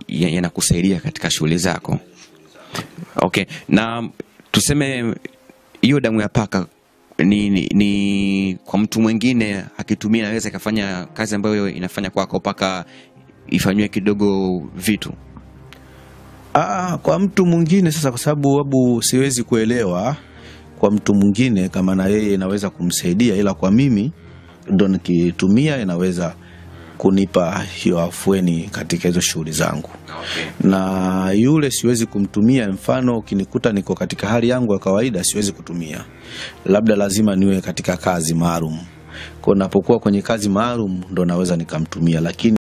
ya- yanakusaidia katika shughuli zako. Okay, na tuseme hiyo damu ya paka ni, ni, ni kwa mtu mwingine akitumia inaweza ikafanya kazi ambayo inafanya kwako mpaka ifanyiwe kidogo vitu. Aa, kwa mtu mwingine sasa, kwa sababu wabu siwezi kuelewa kwa mtu mwingine kama na yeye inaweza kumsaidia, ila kwa mimi ndo nikitumia inaweza kunipa hiyo afueni katika hizo shughuli zangu na yule siwezi kumtumia. Mfano, ukinikuta niko katika hali yangu ya kawaida, siwezi kutumia, labda lazima niwe katika kazi maalum. Kwa napokuwa kwenye kazi maalum ndo naweza nikamtumia, lakini